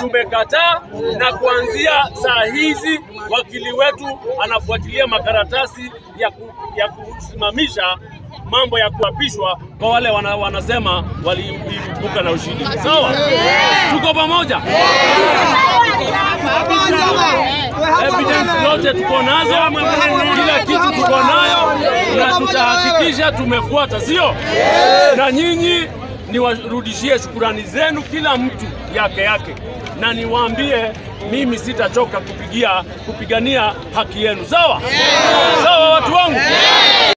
tumekataa, na kuanzia saa hizi wakili wetu anafuatilia makaratasi ya, ku, ya kusimamisha mambo ya kuapishwa kwa wale wana, wanasema waliibuka na ushindi. Sawa, tuko pamoja. Evidence zote tuko nazo, kila kitu tuko nayo, na tutahakikisha tumefuata, sio? Na nyinyi niwarudishie shukurani zenu, kila mtu yake yake, na niwaambie mimi sitachoka kupigia kupigania haki yenu. Sawa sawa, watu wangu,